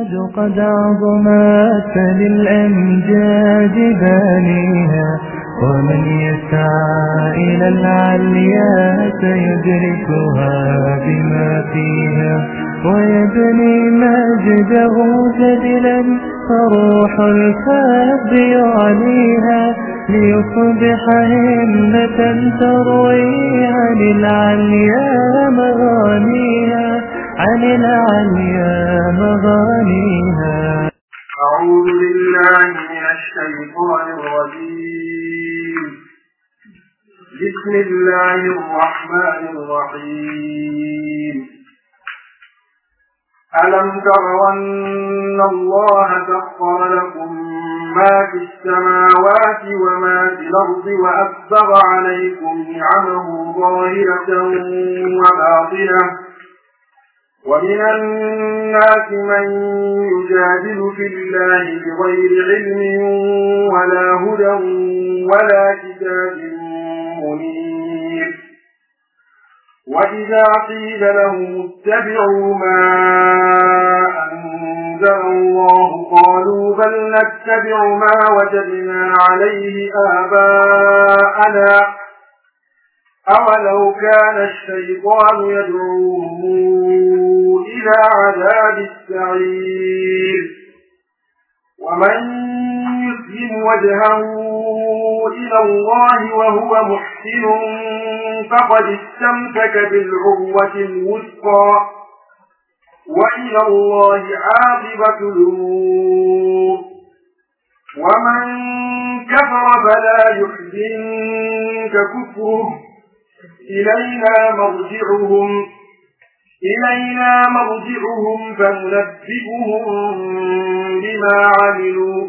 قد عظمت للأمجاد بانيها ومن يسعى إلى العليا سيدركها بما فيها ويبني مجده جدلا فروح الكاب يعليها ليصبح همة تروي عن العليا مغانيها عن العليا مغانيها أعوذ بالله من الشيطان الرجيم بسم الله الرحمن الرحيم ألم تروا أن الله سخر لكم ما في السماوات وما في الأرض وأسبغ عليكم نعمه ظاهرة وباطنة ومن الناس من يجادل في الله بغير علم ولا هدى ولا كتاب منير وإذا قيل لهم اتبعوا ما أنزل الله قالوا بل نتبع ما وجدنا عليه آباءنا أولو كان الشيطان يدعوهم إلى عذاب السعير ومن يسلم وجهه إلى الله وهو محسن فقد استمسك بالعروة الوثقى وإلى الله عاقبة الأمور ومن كفر فلا يحزنك كفره إلينا مرجعهم إلينا مرجعهم فننبئهم بما عملوا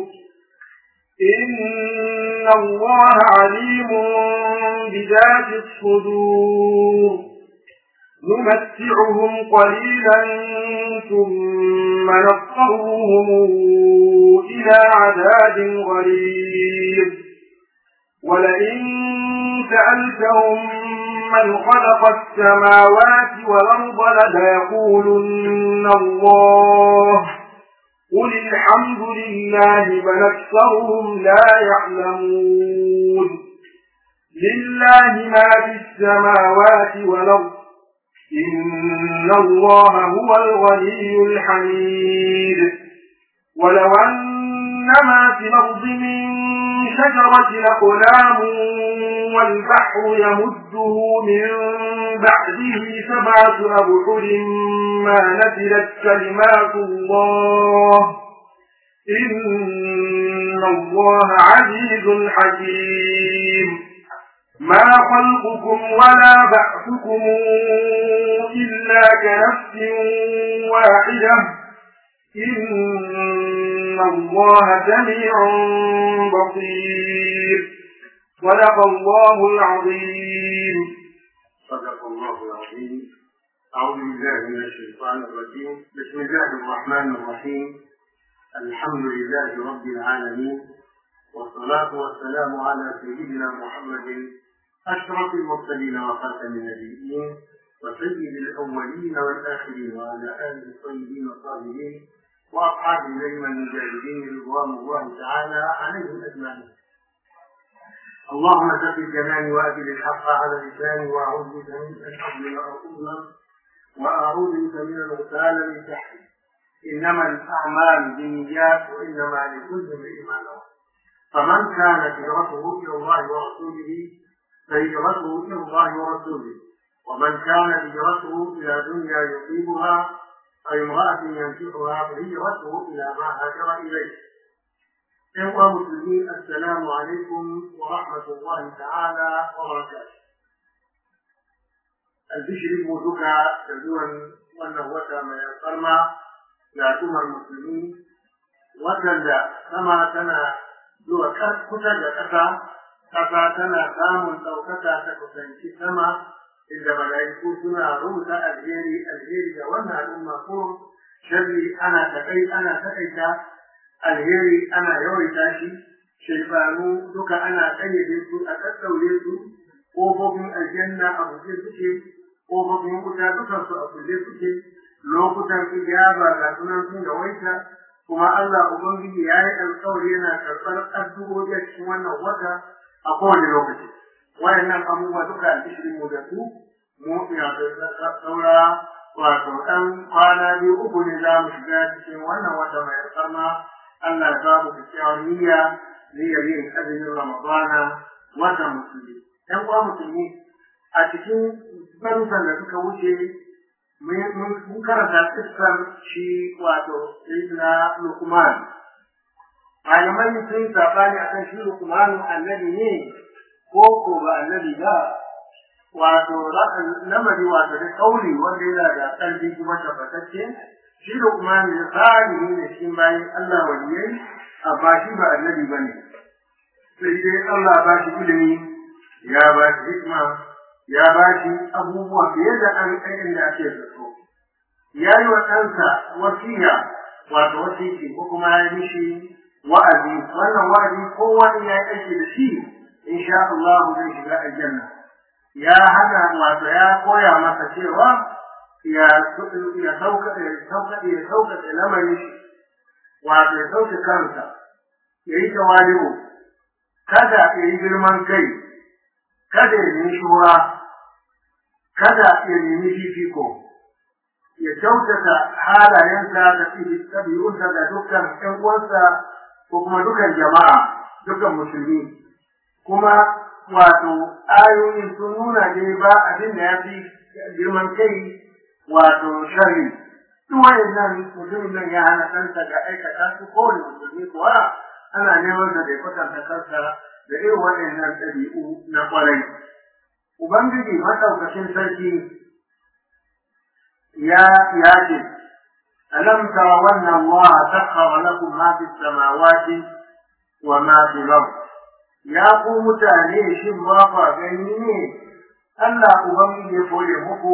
إن الله عليم بذات الصدور نمتعهم قليلا ثم نضطرهم إلى عذاب غليظ ولئن سألتهم من خلق السماوات والأرض ليقولن الله قل الحمد لله بل أكثرهم لا يعلمون لله ما في السماوات والأرض إن الله هو الغني الحميد ولو أن ما في الأرض من شجرة أقلام والبحر يمده من بعده سبعة أبحر ما نزلت كلمات الله إن الله عزيز حكيم ما خلقكم ولا بعثكم إلا كنفس واحدة إن الله سميع بصير صدق الله العظيم صدق الله العظيم أعوذ بالله من الشيطان الرجيم بسم الله الرحمن الرحيم الحمد لله رب العالمين والصلاة والسلام على سيدنا محمد أشرف المرسلين وخاتم النبيين وسيد الأولين والآخرين وعلى آله الطيبين الطاهرين وأصحاب الأئمة المجاهدين رضوان الله تعالى عليهم أجمعين. اللهم ثبت جناني وأدل الحق على لساني وأعوذ بك من أن أظلم أو أظلم وأعوذ بك من الغسال من تحتي. إنما الأعمال بالنيات وإنما لكل امرئ ما نوى. فمن كانت هجرته إلى الله ورسوله فهجرته إلى الله ورسوله. ومن كان هجرته إلى دنيا يصيبها أو امرأة ينكحها فهجرته إلى ما هاجر إليه. إخوة مسلمين السلام عليكم ورحمة الله تعالى وبركاته. البشر موجودة تزور wannan wata mai alfarma ga al'ummar musulmi waɗanda sama tana zuwa kusa da ƙasa ƙasa tana samun ɗaukaka ta kusanci sama inda mala'iku suna rubuta alheri alheri ga wannan al'umma ko sharri ana takai ana takaita alheri ana yawaita shi shaifanu duka ana kayyade su a ɗaɗɗaure su ƙofofin aljanna a buɗe suke ƙofofin wuta dukan su a kulle suke lokutan ijaba ga sunan sun yawaita kuma Allah Ubangiji ya yi alkawari yana karɓar addu'o'i a cikin wannan wata a kowane lokaci. Wayannan abubuwa duka alƙishirin mu da su, mu ya saura wato ɗan kwana biyu uku ne za mu shiga cikin wannan wata mai alfarma Allah ya ba mu kyakkyawar niyya niyyar yin azumin Ramadana watan musulmi. ‘Yan uwa musulmi a cikin darussan da suka wuce mun karanta kissar shi wato Sayyidina Lukman. Malamai sun sabani akan shi Lukman annabi ne ko ko ba annabi ba wato lamari wato da kauli wanda yana da ƙarfi kuma tabbatacce shi Lukman da salihi ne cikin bayan Allah waliyai amma shi ba annabi ba ne. Sai dai Allah ba shi ilimi ya ba shi hikma ya ba shi abubuwa fiye da an ɗayan da ake zato. Ya yi wa ɗansa wasiya wato wasiki ko kuma ya mishi wa'azi wannan wa'azi kowa in ya yi aiki da shi insha Allah zai shiga aljanna. Ya hana wato ya koya masa cewa ya ya sauka ya sauka ya sauka da lamarin shi wato ya sauke kansa ya yi tawali'u kada ya yi girman kai kada ya nemi shura kada ya nemi fifiko ya kyautata halayensa da ɗabi'unsa ga dukkan ‘yan uwansa ko kuma dukkan jama'a dukkan musulmi kuma wato ayoyin sun nuna dai ba abin da ya fi girman kai wato shari duk wayannan mutumin nan ya hana kansa ga aikata su kowane musulmi kuwa ana neman da bai kwatanta kansa da irin waɗannan ɗabi'u na ƙwarai. Ubangiji maɗaukacin sarki ya ya ce, Alam tara wannan Allah sakhara lakum ma fi samawati wa ma fi al Ya ku mutane shin ba fa gani ne Allah Ubangiji ya koye muku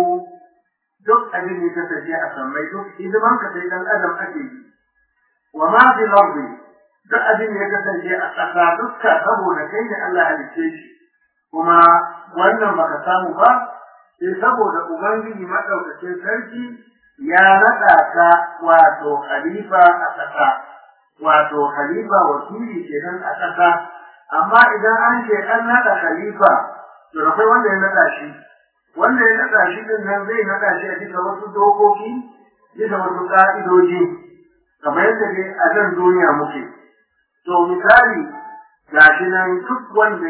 duk abin da ya kasance a sammai duk hidiman ka sai dan adam ake yi. Wa ma fi al duk abin da ya kasance a ƙasa dukka saboda kai ne Allah halicce shi kuma wannan baka samu ba sai saboda ubangiji madaukakin sarki ya naɗa ka wato khalifa a ƙasa wato khalifa wakili kenan a ƙasa amma idan an ce an naɗa khalifa to akwai wanda ya naɗa shi wanda ya naɗa shi din nan zai naɗa shi a bisa wasu dokoki bisa wasu ƙa'idoji kamar yadda dai a nan duniya muke To misali ga shi nan duk wanda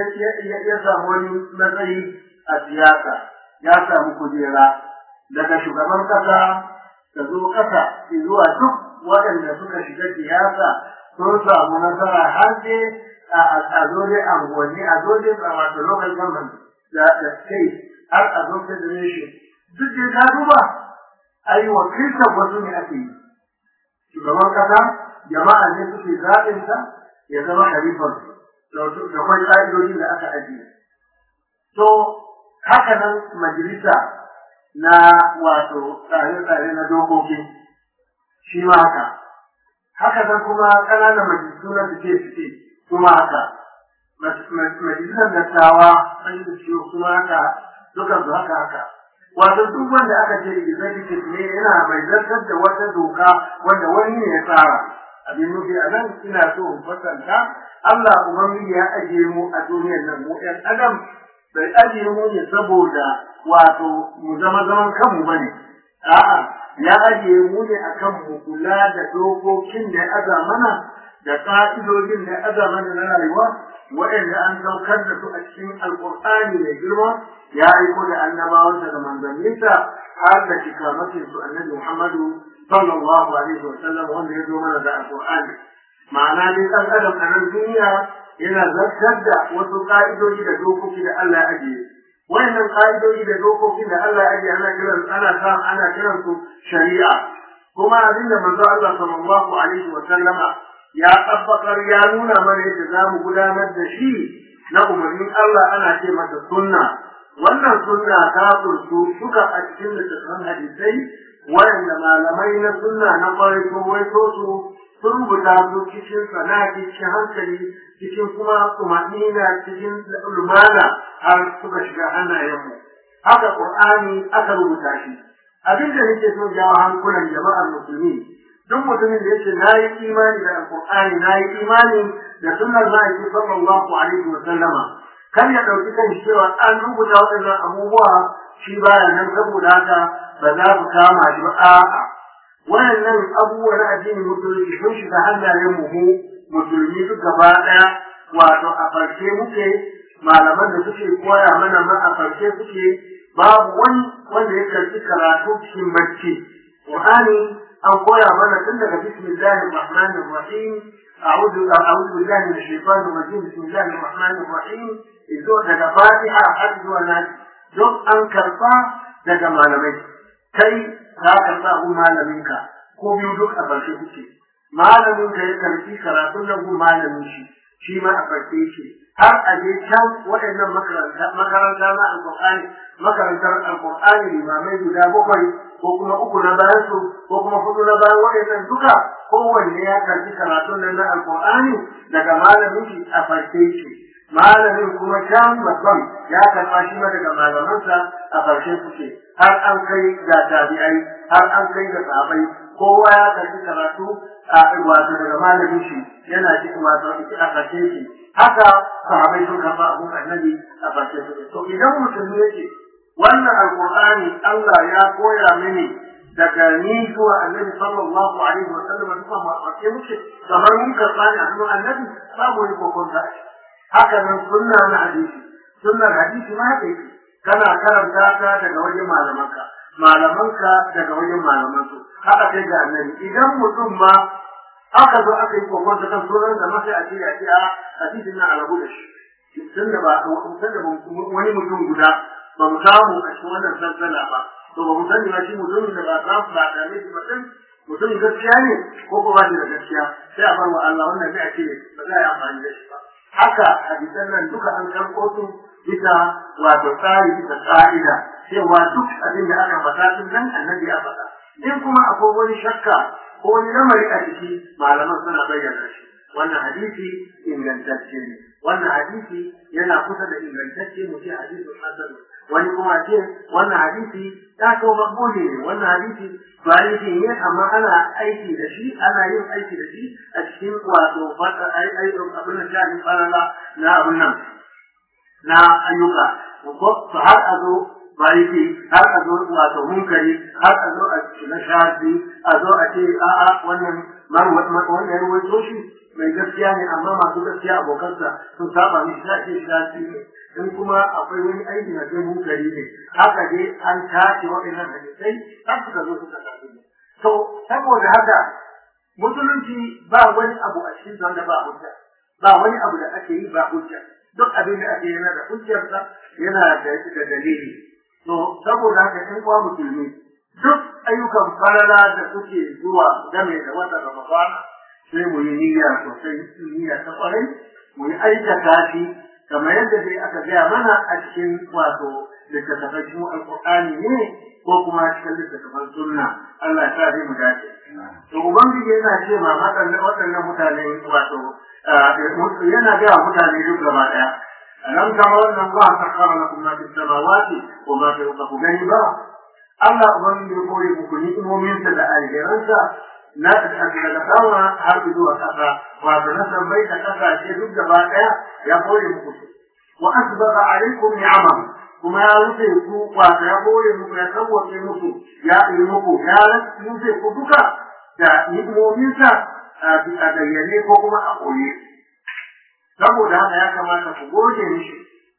ya samu wani matsayi a siyasa ya samu kujera daga shugaban kasa ta zo kasa zuwa duk waɗanda suka shiga siyasa sun samu nasara har dai a zo dai anguwanni a zo dai wato local government da state har a zo federation duk dai ka duba ai wakiltar wasu ne ake yi shugaban kasa jama'a ne suke zaɓinsa ya zama halifar da kwai ƙa'idodin da aka ajiye. To, haka nan majalisa na wato tsare-tsare na dokoki, shi ma haka. Haka nan kuma ƙananan majalisu na suke-suke kuma haka. Majalisar dattawa, majalisu kuma haka, dukan su haka haka. Wato duk wanda aka ce executive ne yana mai zartar da wata doka wanda wani ne ya tsara. abin nufi a nan ina so in fasanta Allah Ubangiji ya ajiye mu a duniyar nan mu ‘yan adam bai ajiye mu ne saboda wato mu zama zaman kanmu bane a'a ya ajiye mu ne akan mu kula da dokokin da ya aza mana da ka'idodin da ya aza mana na rayuwa waɗanda an saukar da su a cikin alƙur'ani mai girma ya aiko da annabawansa da manzanninsa har da shikamakin su annabi Muhammadu sallallahu alaihi wa sallam wanda ya zo mana da alqur'ani ma'ana dai dan adam a nan duniya yana zartar da wasu ka'idoji da dokoki da Allah ya ajiye wayannan ka'idoji da dokokin da Allah ya ajiye ana kiran ana sa ana kiran su shari'a kuma abinda manzo Allah sallallahu alaihi wa sallama ya tabbakar ya nuna mana yadda za mu gudanar da shi na umarnin Allah ana ce masa sunna wannan sunna ta kursu suka a cikin littattafan hadisai wayanda malamai na sunna na kwarai ko waito su sun rubuta su cikin sanadi cikin hankali cikin kuma tumanina cikin lumana har suka shiga hannayenmu haka qur'ani aka rubuta shi abin da nake so jawo hankulan jama'ar musulmi duk mutumin da yake na yi imani da alkur'ani na yi imani da sunnar ma'aiki sallallahu alaihi wa sallama kan ya ɗauki kan cewa an rubuta waɗannan abubuwa shi baya nan saboda haka ba za su kama shi ba a'a waɗannan abubuwa na addinin musulunci sun shiga hannayen mu musulmi duk gaba ɗaya wato a farke muke malaman da suke koya mana ma a farke suke babu wani wanda ya karɓi karatu cikin bacci qur'ani an koya mana tun daga bismillahir rahmanir rahim أعوذ أعوذ بالله من الشيطان الرجيم بسم الله الرحمن الرحيم إذو daga fatiha har zuwa nan duk an karɓa daga malamai kai ka karɓa gun malaminka ko biyu duk a barshe kuke malamin ka ya karɓi karatun nan gun malamin shi shi ma a farke shi har a je can waɗannan makaranta makaranta na alƙur'ani makarantar alƙur'ani limamai guda bakwai ko kuma uku na bayan su ko kuma hudu na bayan waɗannan duka kowanne ya karɓi karatun nan na alƙur'ani daga malamin shi a farke shi malamin kuma can babban ya karɓa shi ma daga malamansa a farshe suke har an kai ga tabi'ai har an kai ga sahabai kowa ya karɓi karatu a wato daga malamin shi yana ji wato a farshe shi haka sahabai sun karɓa abun annabi a farshe suke to idan mutum yake wannan alqur'ani Allah ya koya mini daga ni zuwa annabi sallallahu alaihi wa sallam duka mu ake muke kamar mun karɓa ne a hannun annabi babu wani kokon da haka nan sunna na hadisi sunnar hadisi ma haka yake kana karanta ta daga wajen malamanka malamanka daga wajen malamansu haka sai ga annabi idan mutum ma aka zo aka yi kokon ta kan sunan da masa a ce a ce a hadisin na alabu da shi tunda ba tunda wani mutum guda ba mu samu a cikin wannan sansala ba to ba mu sani ba shi mutumin da ba samu ba da ne ba din mutumin gaskiya ne ko ko ba shi da gaskiya sai a bar wa Allah wannan sai a ce ba za a yi amfani da shi ba haka hadisan nan duka an karɓo su bisa wato tsari bisa ka'ida cewa duk abin da aka faɗa tun nan annabi ya faɗa in kuma akwai wani shakka ko wani lamari a ciki malaman suna bayyana shi wannan hadisi ingantacce ne wannan hadisi yana kusa da ingantacce mu ce hadisin hasan wani kuma ce wannan hadisi ya kawo makbuli ne wannan hadisi hadisi ne amma ana aiki da shi ana yin aiki da shi a cikin wato fata abin da shafi farala na abin nan na ayyuka ko har a zo bariki har a zo wato munkari har a zo a na shafi a zo a ce a'a wannan wannan ya ruwaito shi mai gaskiya ne amma masu gaskiya abokansa sun saba mishi za ce shafi ne in kuma akwai wani aiki na sai munkari ne haka dai an tace waɗannan hadisai har suka zo suka tafi to saboda haka musulunci ba wani abu a cikin wanda ba hujja ba wani abu da ake yi ba hujja duk abin da ake yana da hujjarsa yana da da dalili to saboda haka in kwa musulmi duk ayyukan falala da suke zuwa game da wata ramadana sai mu yi niyya sosai niyya ta kwarai mu yi aikata shi kamar yadda dai aka gaya mana a cikin wato littattafai cikin alƙur'ani ne ko kuma cikin littattafan sunna Allah ya sa dai mu dace to ubangiji yana ce ma waɗannan mutane wato yana gaya mutane duk gaba ɗaya alam tara anna Allah sakhara lakum ma fis samawati wa ma fil ardi gani ba Allah ubangiji ya kore muku ni'imominsa da alheransa na daga sama har zuwa kasa wato na sammai da kasashe duk gaba daya ya kore muku su wa asbaga alaikum ni'amam kuma ya rufe ku wato ya kore muku ya sauwaƙe muku ya yi muku ya rufe ku duka da ni'imominsa a bayyane ko kuma a koye saboda haka ya kamata ku goge mishi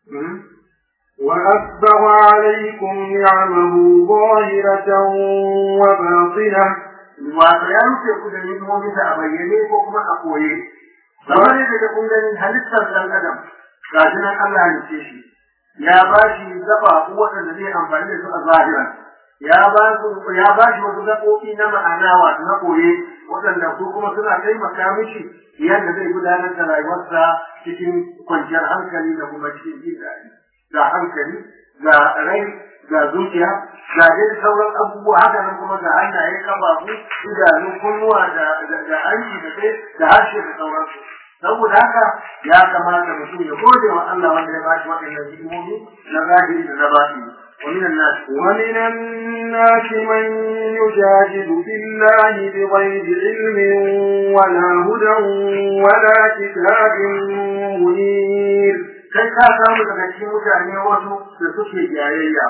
وأسبغ عليكم نعمه ظاهرة وباطنة wato ya rufe ku da ni'imominsa a bayyane ko kuma a koye kamar yadda da kun gani halittar ɗan adam ga shi nan Allah ya ce shi ya ba shi gaba waɗanda zai amfani da su a zahiran ya ba su ya ba shi wasu gaɓoɓi na ma'ana wato na koye waɗanda su kuma suna taimaka mishi yadda zai gudanar da rayuwarsa cikin kwanciyar hankali da kuma cikin jin daɗi ga hankali ga rai ga zuciya ga dai sauran abubuwa haka nan kuma ga hannaye kafafu idanu kunnuwa da da hanci da kai da harshe da sauransu saboda haka ya kamata mutum ya gode wa Allah wanda ya ba shi waɗannan hikimomi na zahiri da na batini ومن الناس ومن الناس من يجادل في الله بغير علم ولا هدى ولا كتاب منير kai ka samu daga cikin mutane wasu da suke jayayya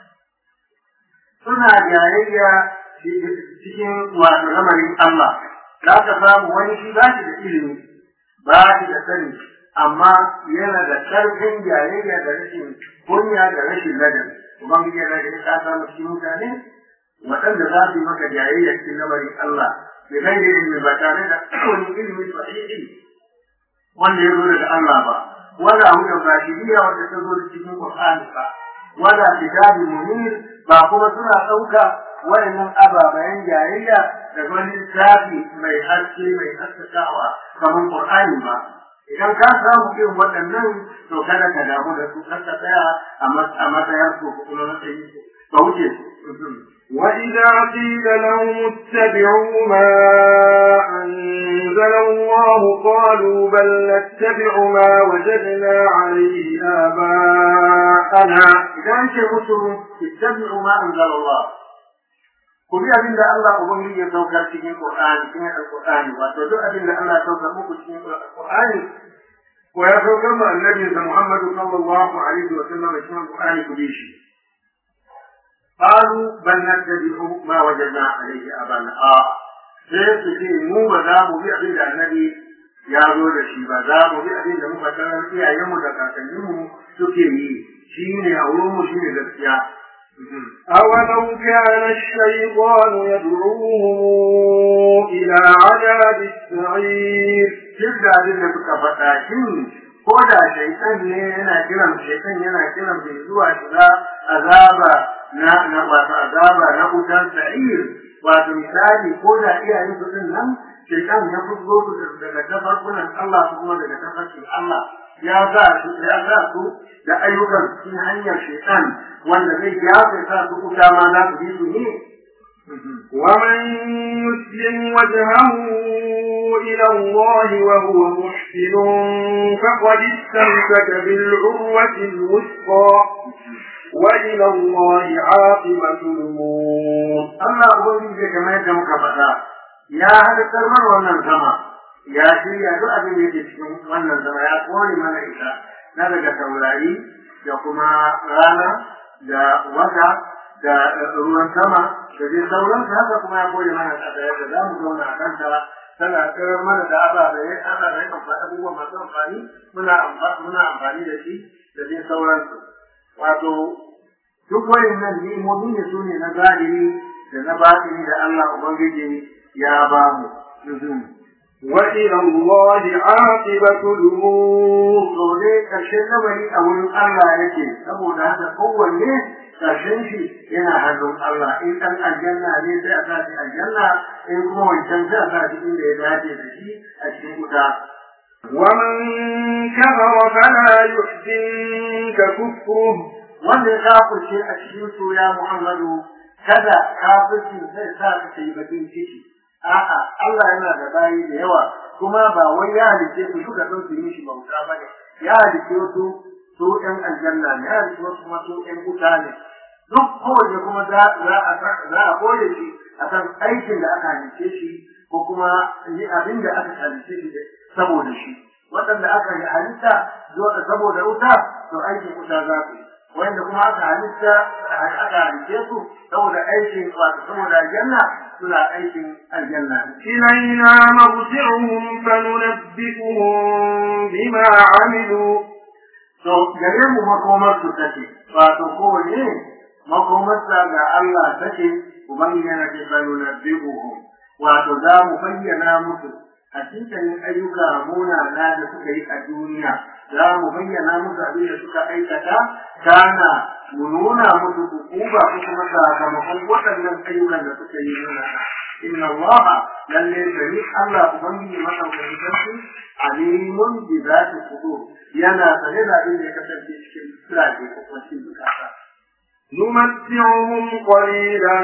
suna jayayya cikin wato lamarin Allah za ka samu wani shi ba shi da ilimi ba shi da sani amma yana da karfin jayayya da rashin kunya da rashin ladabi ubangiji yana da ka samu cikin mutane waɗanda za su yi maka jayayya cikin lamarin Allah da gaire ilimi ba tare da wani ilimi sahihi wanda ya zo daga Allah ba wala hudan rashidiyya wanda ta zo cikin Qur'ani ba wala kitabi munir ba kuma suna ɗauka wayannan ababayen jayayya da wani littafi mai haske mai haskakawa kamar Qur'ani ba idan ka samu irin waɗannan to kada ka damu da su kar ka tsaya a matsayar su ko kuma matsayin su ka wuce su وإذا قيل لهم اتبعوا ما أنزل الله قالوا بل نتبع ما وجدنا عليه آباءنا إذا أنت مسلم اتبعوا ما أنزل الله ku bi abin da Allah Ubangiji ya saukar cikin Qur'ani cikin Al-Qur'ani wato duk abin da Allah ya saukar muku cikin Al-Qur'ani ko ya saukar ma annabi sa Muhammad sallallahu alaihi wa sallam cikin Al-Qur'ani ku bi shi qalu bal nattabi'u ma wajadna alaihi abana a sai su ce mu ba za mu bi abin da annabi ya zo da shi ba za mu bi abin da muka tarar iyayenmu da kakanninmu suke yi shine a wurinmu shine gaskiya أولو كان الشيطان يدعوهم إلى عذاب السعير duk da abin da suka faɗa shin ko da shaitan ne yana kiran shaitan yana kiran bai zuwa shiga azaba na na wato azaba na wutar sa'ir wato misali ko da iyayen su din nan shaitan ya fito su daga tafarkunan Allah su kuma daga tafarkin Allah ya sa su ya sa su da ayyukan cikin hanyar shaitan wanda zai ya sa su kuta ma za su bi su ne ومن يسلم وجهه إلى الله وهو محسن فقد استمسك بالعروة الوثقى وإلى الله عاقبة الأمور Allah Ubangiji kamar yadda muka faɗa ya halittar mana wannan sama ya shirya duk abin da yake cikin wannan sama ya kore mana ita na daga taurari da kuma rana da wata da ruwan sama da dai sauransu haka kuma ya kore mana ƙasa yadda za mu zauna a kanta tana tsirar mana da ababai ababai abubuwa masu amfani muna muna amfani da shi da dai sauransu wato duk wayannan ni'imomi ne su ne na zahiri da na batini da Allah Ubangiji ya ba mu. وإلى الله عاقبة الأمور To dai ƙarshen lamari a wurin Allah yake saboda haka kowanne ƙarshen shi yana hannun Allah in ɗan aljanna ne sai a sa shi aljanna in kuma wancan sai a sa shi inda ya dace da shi a cikin wuta. ومن كفر فلا يحزنك كفره Wanda ya kafirce a cikin su ya Muhammadu kada kafircin zai sa ka kai bakin ciki. A'a, Allah yana da bayi da yawa, kuma ba wai ya halice su duka don su yi shi bauta ba ne. Ya halice su su ‘yan aljanna ne, ya halice wasu kuma su ‘yan wuta ne. Duk kowace kuma za a koya shi a kan aikin da aka halice shi ko kuma abin da aka halice shi saboda shi. Waɗanda aka halitta saboda wuta, to aikin wuta za su yi. wanda kuma aka halitta aka halice su saboda aikin wato saboda aljanna suna aikin aljanna إلينا مرجعهم فننبئهم بما عملوا to gare mu makomar su take wato kowane makomarsa ga Allah take ubangiji yana ce fa nunabbi'uhum wato za mu bayyana musu hakikanin ayyuka munana da suka yi a duniya za mu bayyana musu abin da suka aikata kana mu nuna musu hukuma ko kuma sakamakon waɗannan ayyukan da suka yi munana inna allaha lalle gari Allah ubangiji madaukakin sarki alimun bi zati sudur yana sane da abin da ya kasance cikin siraje ko kuma cikin zukata نمتعهم قليلا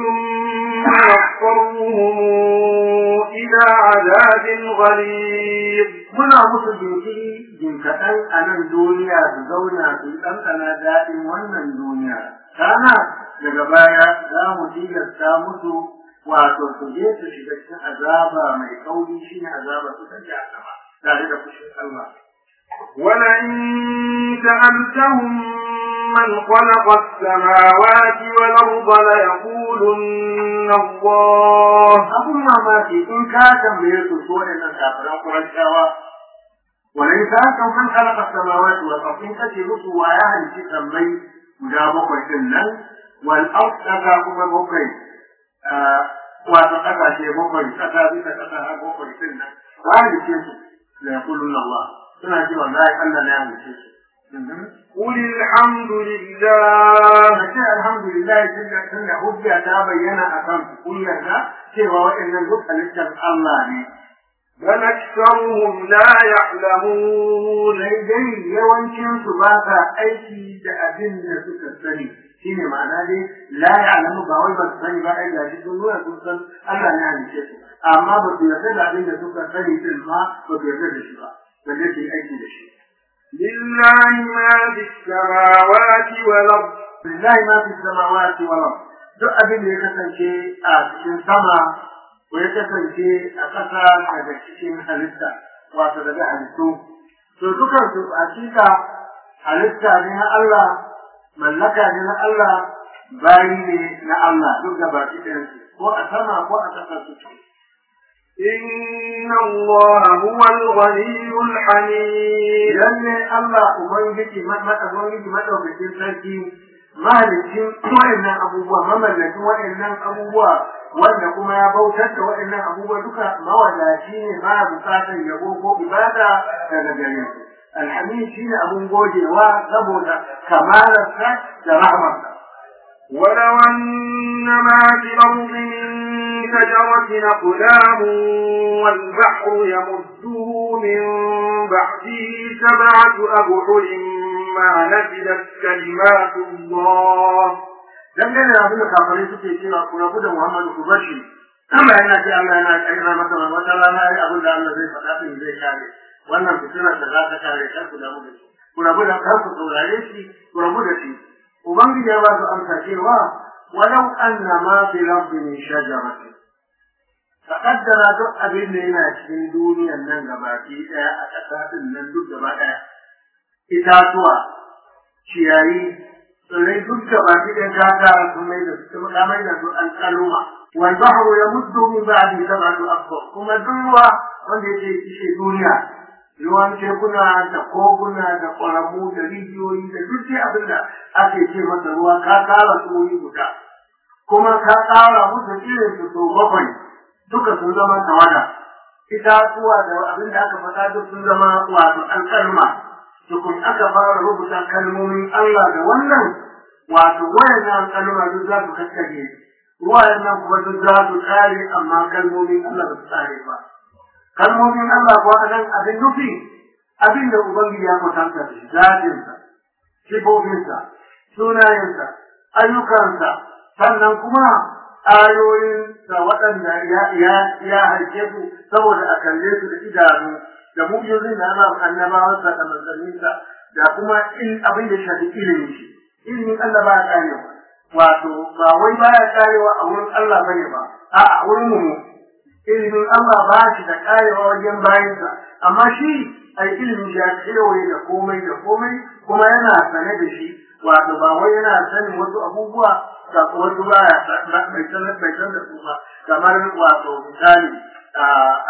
ثم نضطرهم إلى عذاب غليظ محيط muna musu jinkiri jin kaɗan a nan duniya su zauna su ɗanɗana daɗin wannan duniya kana daga baya za mu tilasta musu wato su je su shiga cikin azaba mai kauri shine azaba su ta jahannama tare da fushin Allah ولئن سألتهم من خلق السماوات والأرض ليقولن الله abun mamaki in ka tambaye su so ne nan kafiran Qurayshawa walai ka san man khalaqa samawati wal ardi in kace musu wa ya halici sammai guda bakwai din nan wal ardi kaga kuma bakwai wato kasashe bakwai kasa bisa kasa har bakwai din nan wa halice su la yaquluna Allah suna cewa wallahi Allah ne ya halice su قل الحمد لله Mace alhamdulillah tunda tunda hujja ta bayyana akan kun yarda cewa waɗannan duk halittar Allah ne بل أكثرهم لا يعلمون sai dai yawancin su ba sa aiki da abin da suka sani shine ma'ana dai la ya'lamu ba wai ba su sani ba ai gashi sun nuna sun san Allah ne halice su amma ba su yarda da abin da suka sani din ma ba su yarda da shi ba balle su yi aiki da shi لله ما في السماوات والأرض lillahi ma fi samawati wal ard duk abin da ya kasance a cikin sama ko ya kasance a ƙasa daga cikin halitta wato daga halittu to dukan su hakika halitta ne na Allah mallaka ne na Allah bayi ne na Allah duk da baki ɗayan su ko a sama ko a ƙasa su إن الله هو الغني الحميد lalle Allah ubangiji mata ubangiji madaukakin sarki mahalicin waɗannan abubuwa mamallakin waɗannan abubuwa wanda kuma ya bautar da waɗannan abubuwa duka mawadaci ne ba bukatar yabo ko ibada daga gare su alhamid shine abun godewa saboda kamalarsa da rahmarsa ولو أن ما في الأرض من شجرة أقلام والبحر يمده من بعده سبعة أبحر ما نفدت كلمات الله dangane da abin da kafirai suke cewa ku rabu da Muhammadu ku bar shi Allah yana ce Allah yana aika masa wata rana ai abin da Allah zai faɗa din zai kare wannan fitinar da za ta kare kar ku damu da shi ku rabu da kar ku saurare shi ku rabu da shi ubangiji ya ba su amsa cewa walau anna ma fi rabbi min shajaratin taqaddara duk abin da yana cikin duniyar nan gabaki daya a ƙasa din nan duk gaba daya itatuwa ciyayi tsirrai duk da baki ɗaya ta tara sun mai da su ta mai da su alƙaluma wal bahru yamuddu min ba'di sab'ati abhur kuma duk ruwa wanda yake kishe duniya ruwan tekuna da koguna da ƙwaramu da rijiyoyi da duk dai abin da ake ce masa ruwa ka tara su wuri guda kuma ka tsara musu irin su sau bakwai duka sun zama tawada itatuwa da abin da aka faɗa duk sun zama wato alƙalma tukun aka fara rubuta kalmomin Allah da wannan wato wayannan kalma duk za su kakkage wayannan kuma duk za su tsare amma kalmomin Allah ba su tsare ba kalmomin Allah kuwa nan abin nufi abin da Ubangiji ya kwatanta da shi zatinsa sifofinsa sunayensa ayyukansa sannan kuma ayoyinsa waɗanda ya ya ya haife su saboda a kalle su da idanu da mu'jizin da Allah annabawansa da manzanninsa da kuma in abin da shafi ilimin shi ilimin Allah ba ya karewa wato ba wai ba ya karewa a wurin Allah bane ba a a wurin mu ilimin Allah ba shi da karewa wajen bayansa amma shi ai ilimin shi ya kewaye da komai da komai kuma yana sane da shi wato ba wai yana sanin wasu abubuwa da wasu ba ya bai san bai san da su ba kamar wato misali a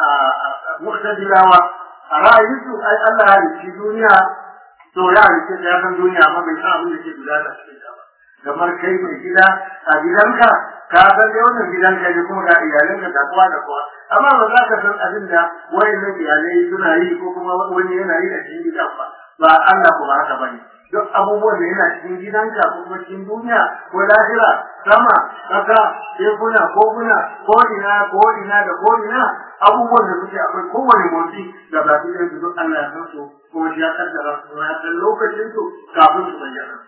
mu'tazilawa a ra'ayinsu ai Allah ya rike duniya to ya rike ta ya san duniya amma bai san abin da ke gudana cikin ta ba kamar kai mai gida a gidanka ka san dai wannan gidanka ne kuma ga iyalanka da kowa da kowa amma ba za ka san abin da wayannan iyalai suna yi ko kuma wani yana yi a cikin gidan ba ba Allah ko ba haka bane duk abubuwan da yana cikin gidanka ko kuma cikin duniya ko lahira sama kasa tekuna koguna ko ina ko ina da ko ina abubuwan da suke akwai kowane motsi da ba su su duk Allah ya san su kuma shi ya kaddara su ya san lokacin su kafin su bayyana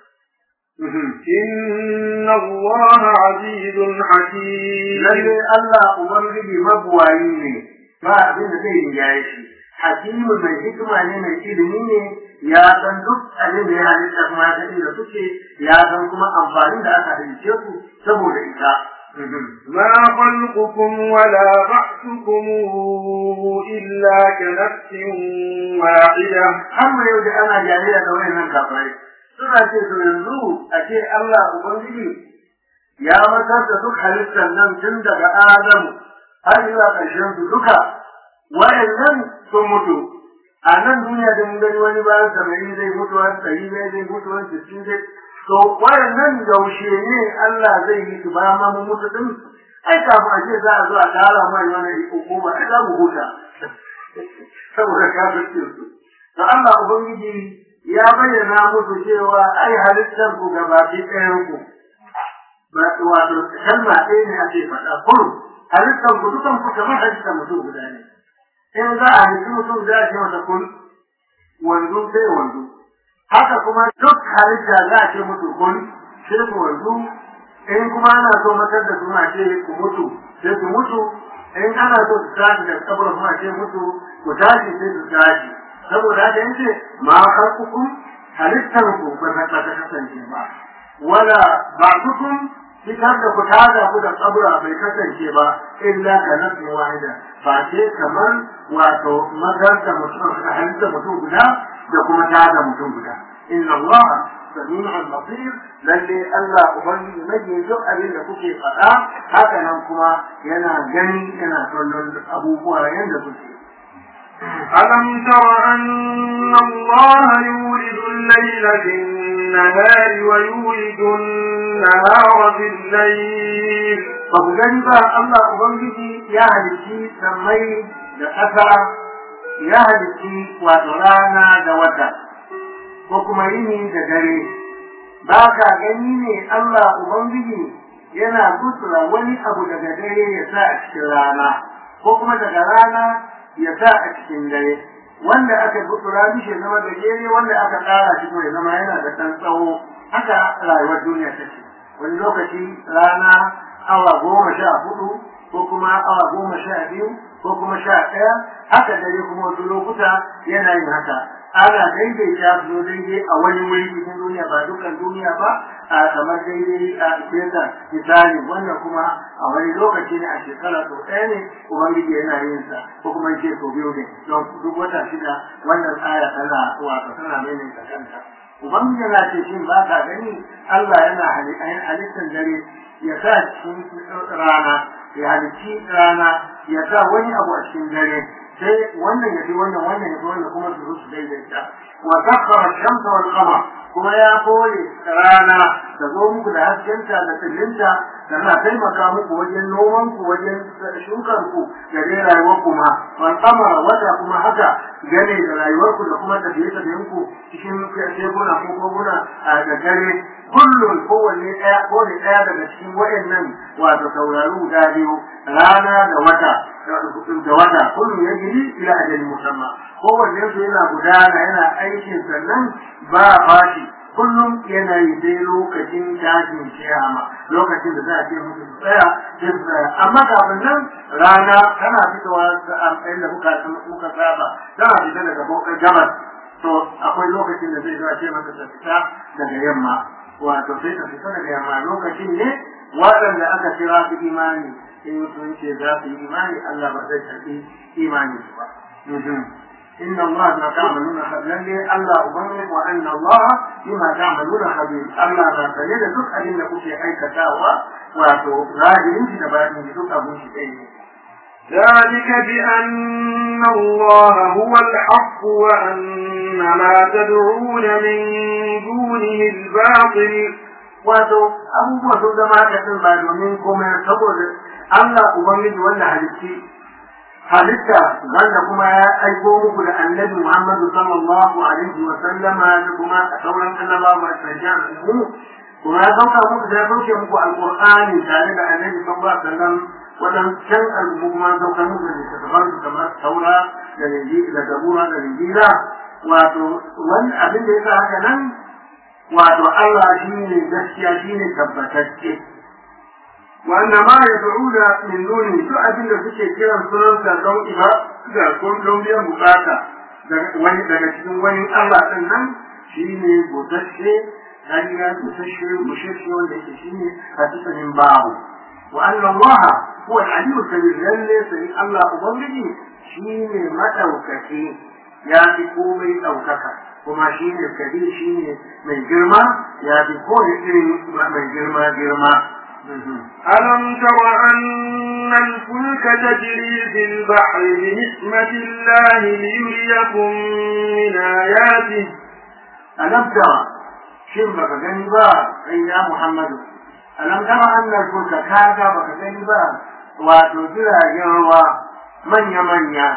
إن الله عزيز حكيم lalle Allah ubangiji mabuwayi ne ba abin da zai rinjaye shi hakimu mai hikima ne mai ilimi ne ya san duk abin da ya halitta kuma ya san inda suke ya san kuma amfanin da aka halice su saboda ita ما خلقكم ولا بعثكم إلا كنفس واحدة har mu yau da ana jariya da wayannan kafirai suna ce to yanzu a ce Allah ubangiji ya matar da duk halittar nan tun daga Adamu har zuwa ƙarshen su duka wayannan sun mutu a nan duniya da mun gani wani bayan saba'in zai mutu wani ɗari ne zai mutu wani sittin zai to wayannan yaushe ne Allah zai yi su bayan ma mun mutu din ai kafin a ce za a zo a tara mai wani hukuma ai za mu huta saboda kafircin su to Allah ubangiji ya bayyana musu cewa ai halittar ku gabaki ɗayan ku wato kalma ɗaya ne ake faɗa kun halittar ku dukan ku kamar halittar mutum guda ne in za a halitti mutum za a ce masa kun wanzu sai wanzu haka kuma duk halitta za a ce mutu kun sai ku wanzu in kuma ana so matar da suna ce ku mutu sai ku mutu in ana so su tashi da kabar kuma ce mutu ku tashi sai su tashi saboda haka yace ma khalqukum halittar ku ba ta kasance ba wala ba'dukum fitar da ku tada ku da kabura bai kasance ba illa ka nafsi wahida ba ce kamar wato magar da mutum da halitta mutum guda da kuma tada mutum guda inna Allah sami'un basir lalle Allah ubangiji nake duk abin da kuke faɗa haka nan kuma yana gani yana kallon abubuwa yanda kuke ألم تر أن الله يولد الليل في النهار ويولد النهار في الليل ba ku gani ba Allah Ubangiji ya halicci sammai da ƙasa ya halicci wato rana da wata ko kuma yini da dare ba ka gani ne Allah Ubangiji yana gutsura wani abu daga dare ya sa a cikin rana ko kuma daga rana ya sa a cikin dare wanda aka gutsura mishi zama da gere wanda aka ƙara shi ya zama yana da ɗan tsawo haka rayuwar duniya take wani lokaci rana awa goma sha hudu ko kuma awa goma sha biyu ko kuma sha ɗaya haka dare kuma wasu lokuta yana yin haka ana daidaita su daidai a wani wuri cikin duniya ba dukkan duniya ba a kamar daidai a kesa misali wannan kuma a wani lokaci ne a shekara sau ɗaya ne ubangiji yana yin sa ko kuma ce sau biyu ne don duk wata shida wannan aya tana wato tana maimaita kanta ubangiji yana ce shin ba ka gani Allah yana halittar dare ya sa cikin rana ya halicci rana ya sa wani abu a cikin dare sai wannan ya fi wannan wannan ya fi wannan kuma su zo su daidaita wa sakhara shamsa wal qamar kuma ya kore rana da zo muku da haskenta da tsillinta da na taimaka muku wajen noman ku wajen shukar ku da dai rayuwar ku ma wal qamar wata kuma haka gane da rayuwar ku da kuma tafiye tafiyen ku cikin tekuna ko koguna da dare kullum kowanne ɗaya kowane ɗaya daga cikin waɗannan wato sauraro guda biyu rana da wata da wata kullum ya gidi ila ajali musamman kowanne su yana gudana yana aikin sannan ba fashi kullum yana yi sai lokacin tashin kiyama lokacin da za a ce musu su tsaya sai su tsaya amma kafin nan rana tana fitowa da amfani da muka muka saba tana fita daga gabas to akwai lokacin da zai zo a ce masa ta fita daga yamma wato sai ta fita daga yamma lokacin ne waɗanda aka kira su imani in sun ce za su yi imani Allah ba zai karɓi imani su ba. إن الله ما تعملون خبير الله أبنك وأن الله بما تعملون خبير الله ما سيد دك أدين لك في أي كتاوى واتو راجل انت تبعني دك أبو شيء ذلك بأن الله هو الحق وأن ما تدعون من دونه الباطل wato abubuwa sun zama haka sun ba domin komai saboda Allah Ubangiji wanda halitti halitta wanda kuma ya aiko muku da annabi Muhammadu sallallahu alaihi wa sallama da kuma sauran annabawa masu sajjan mu kuma ya sauka muku da ya sauke muku alqur'ani tare da annabi sallallahu alaihi wa sallam wadancan al'ummu kuma sauka muku da littattafan su kamar taura da linjila da zabura da linjila wato wani abin da ya sa haka nan wato Allah shi ne gaskiya shi ne tabbatacce wanda ma ya da'una min duni duk abin da suke kiran sunansa don iba da don biyan bukata daga wani daga cikin wani Allah din nan shine busasshe hanya busasshe busasshe wanda yake shine a cikin babu wa anna Allah huwa al-aliyyul kabir lalle sai Allah ubangiji shine madaukaki ya fi komai daukaka kuma shine kabir shine mai girma ya fi kowane irin mai girma girma ألم تر أن الفلك تجري في البحر بنسمة الله ليريكم من آياته ألم ترى شن بك جنبا أي يا محمد ألم ترى أن الفلك كاكا بك جنبا وتجرى جروا من يمنيا